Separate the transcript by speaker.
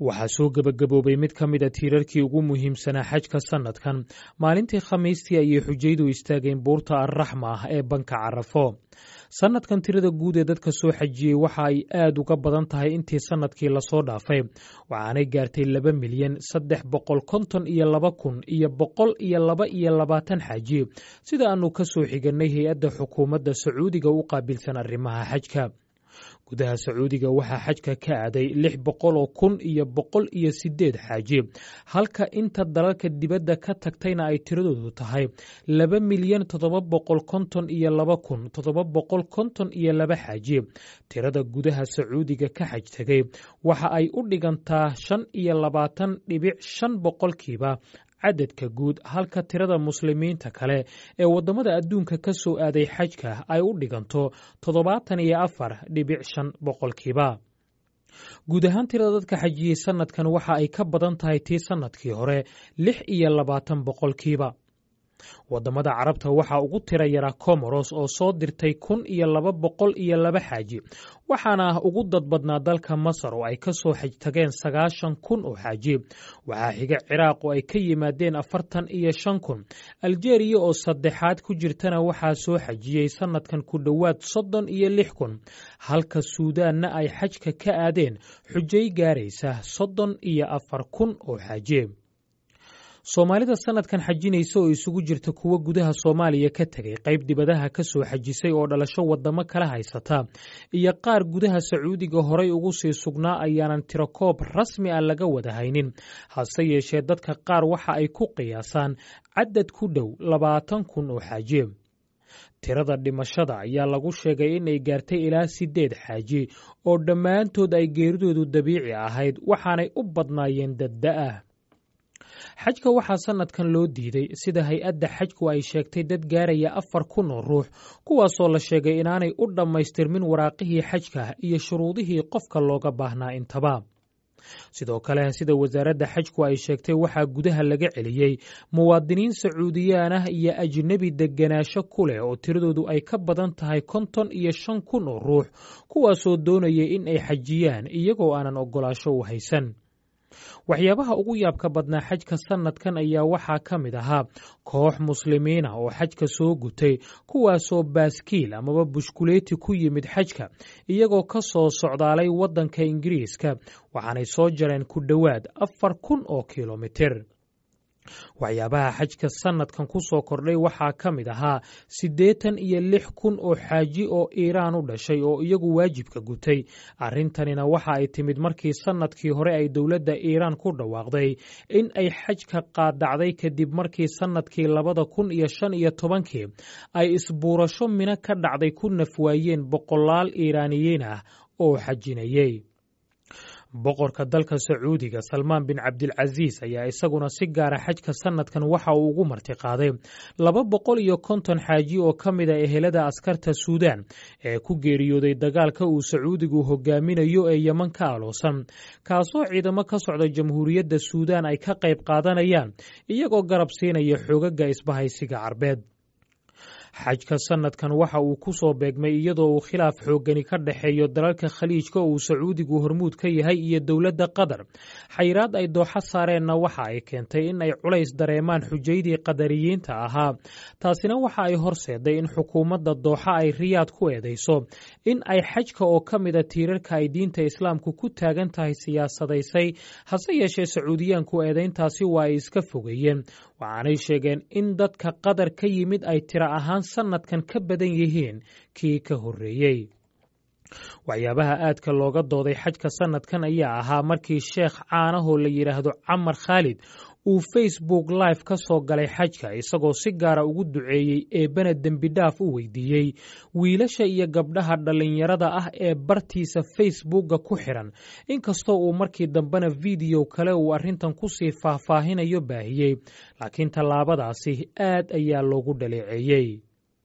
Speaker 1: waxaa soo gebagaboobay mid ka mid a tiirarkii ugu muhiimsanaa xajka sannadkan maalintii khamiistii ayay xujaydu istaageen buurta alraxma ah ee banka carafo sannadkan tirada guud ee dadka soo xajiyey waxa ay aad uga badan tahay intii sannadkii lasoo dhaafay waxaanay gaartay laba milyan saddex boqol konton iyo laba kun iyo boqol iyo laba iyo labaatan xaaji sida aanu ka soo xiganay hay-adda xukuumadda sacuudiga u qaabilsan arrimaha xajka gudaha sacuudiga waxaa xajka ka aaday lix boqol oo kun iyo boqol iyo sideed xaaji halka inta dalalka dibadda ka tagtayna ay tiradoodu tahay laba milyan toddoba boqol konton iyo laba kun toddoba boqol konton iyo laba xaaji tirada gudaha sacuudiga ka xaj tegay waxa ay u dhigantaa shan iyo labaatan dhibic shan boqolkiiba cadadka guud halka tirada muslimiinta kale ee waddamada adduunka ka soo aaday xajka ay u dhiganto toddobaatan iyo afar dhibic shan boqolkiiba guud ahaan tirada dadka xajiyey sannadkan waxa ay ka badan tahay tii sannadkii hore lix iyo labaatan boqolkiiba waddamada carabta waxaa ugu tira yaraa comoros oo soo dirtay kun iyo laba boqol iyo laba xaaji waxaana ugu dad badnaa dalka masar oo ay ka soo xaj tageen sagaashan kun oo xaaji waxaa xiga ciraaq oo ay ka yimaadeen afartan iyo shan kun aljeriya oo saddexaad ku jirtana waxaa soo xajiyey sannadkan ku dhowaad soddon iyo lix kun halka suudaanna ay xajka ka aadeen xujay gaaraysa soddon iyo afar kun oo xaaji soomaalida sannadkan xajinaysa oo isugu jirta kuwo gudaha soomaaliya ka tegay qayb dibadaha ka soo xajisay oo dhalasho waddamo kala haysata iyo qaar gudaha sacuudiga horay ugu sii sugnaa ayaanan tirakoob rasmi ah laga wada haynin hase yeeshee dadka qaar waxa ay ku qiyaasaan cadad ku dhow labaatan kun oo xaaji tirada dhimashada ayaa lagu sheegay in ay gaartay ilaa sideed xaaji oo dhammaantood ay geeridoodu dabiici ahayd waxaanay u badnaayeen dadda-ah xajka waxaa sannadkan loo diiday sida hay-adda xajku ay sheegtay dad gaaraya afar kun oo ruux kuwaasoo la sheegay inaanay u dhammaystirmin waraaqihii xajka iyo shuruudihii qofka looga baahnaa intaba sidoo kale sida wasaaradda xajku ay sheegtay waxaa gudaha laga celiyey muwaadiniin sacuudiyaan ah iyo ajnebi deganaansho ku leh oo tiradoodu ay ka badan tahay konton iyo shan kun oo ruux kuwaasoo doonaya in ay xajiyaan iyagoo aanan ogolaasho u haysan waxyaabaha ugu yaabka badnaa xajka sannadkan ayaa waxaa ka mid ahaa koox muslimiina oo xajka soo gutay kuwaasoo baaskiil amaba bushkuleeti ku yimid xajka iyagoo ka soo socdaalay waddanka ingiriiska waxaanay soo jareen ku dhowaad afar kun oo kilomitir waxyaabaha xajka sannadkan ku soo kordhay waxaa ka mid ahaa siddeetan iyo lix kun oo xaaji oo iiraan u dhashay oo iyagu waajibka gutay arrintanina waxa ay timid markii sannadkii hore ay dowladda iiraan ku dhawaaqday in ay xajka qaadacday kadib markii sannadkii labada kun iyo shan iyo tobankii ay isbuurasho mino ka dhacday ku nafwaayeen boqolaal iiraaniyiin ah oo xajinayey boqorka dalka sacuudiga salmaan bin cabdilcasiis ayaa isaguna si gaara xajka sannadkan waxa uu ugu martiqaaday laba boqol iyo konton xaaji oo ka mid a ehelada askarta suudaan ee ku geeriyooday dagaalka uu sacuudigu hogaaminayo ee yeman ka aloosan kaasoo ciidamo ka socda jamhuuriyadda suudaan ay ka qayb qaadanayaan iyagoo garab siinaya xoogaga isbahaysiga carbeed xajka sannadkan waxa uu ku soo beegmay iyadoo uu khilaaf xooggani ka dhexeeyo dalalka khaliijka uu sacuudigu hormuud ka yahay iyo dowladda qatar xayiraad ay dooxo saareenna waxa ay keentay in ay culays dareemaan xujaydii qadariyiinta ahaa taasina waxa ay horseeday in xukuumadda dooxa ay riyaad ku eedayso in ay xajka oo ka mida tiirarka ay diinta islaamku ku taagan tahay siyaasadaysay hase yeeshee sacuudiyaanku eedayntaasi waa ay iska fogeeyeen waxaanay sheegeen in dadka qatar ka yimid ay tira ahaan sannadkan ka badan yihiin kii ka horreeyey waxyaabaha aadka looga dooday xajka sannadkan ayaa ahaa markii sheekh caanahoo la yidhaahdo camar khaalid uu facebook live ka soo galay xajka isagoo si gaara ugu duceeyey eebbana dembidhaaf u weydiiyey wiilasha iyo gabdhaha dhallinyarada ah ee bartiisa facebookga ku xidhan inkastoo uu markii dambena fideyo kale uu arrintan kusii faahfaahinayo baahiyey laakiin tallaabadaasi aad ayaa loogu dhaleeceeyey